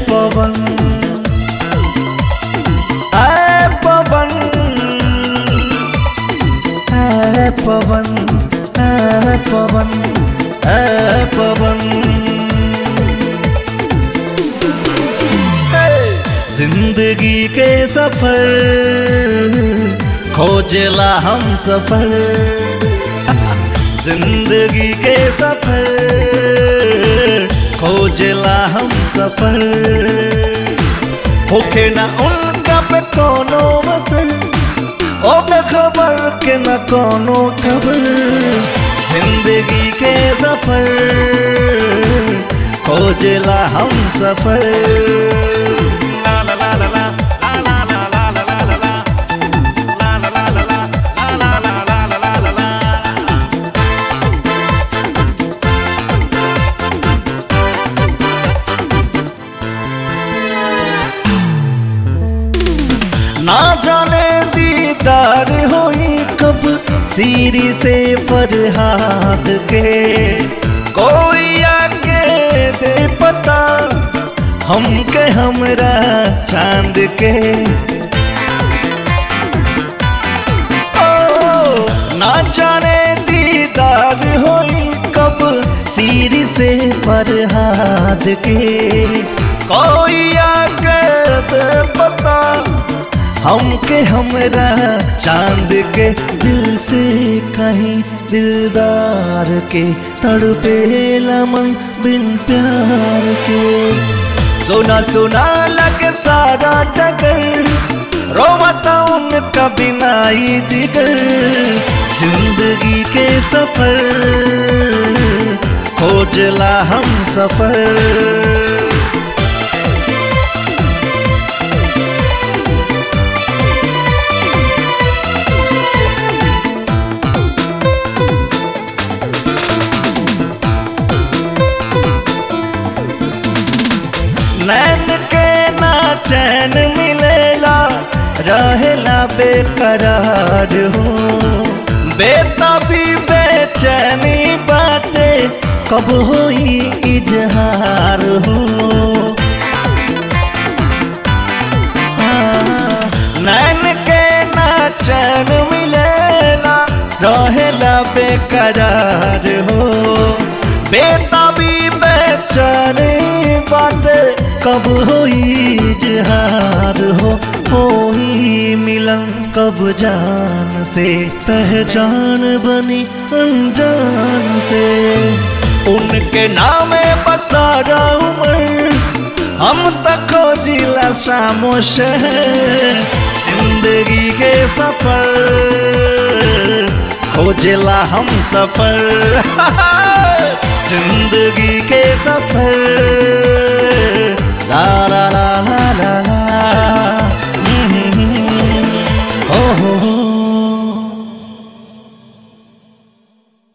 पवन ऐ पवन ऐ पवन ऐ पवन ऐ पवन जिंदगी के सफर खोजला हम सफर जिंदगी के सफर खोजला हम सफर होके ना उनका पे कोनो मसर ओ खबर के न कोनो खबर जिंदगी के सफर खोजला हम सफर ला ला ला ला ला, ला ला ला ला ला ला ला ला, ला ला ला ला ला, ला ला ला ला ला ला ला। ना जाने दीदार होई कब सीरी से फरहाद के कोई आके दे पता हम के हमरा चांद के ओ ना जाने दीदार होई कब सीरी से फरहाद के कोई आके दे पता हमके हमरा चांद के दिल से कहीं दिलदार के तड़पे मन बिन प्यार के सोना सोना लगे सारा टकर रोवता उनका बिना ही जिगर जिंदगी के सफर खोजला हम सफर नैन के ना चैन मिलेला रहेला बेकरार हो बेता भी बेचैनी बाटे कब होई इजहार हो हाँ, नैन के ना चैन मिलेला रहेला बेकरार हो बेता भी बेचैनी बाटे कब होई इजहार हो होई मिलन कब जान से पहचान बनी अनजान से उनके नामे बसारा उमर हम तक खोजिला शामो शहर जिंदगी के सफर खोजला हम सफर जिंदगी के सफर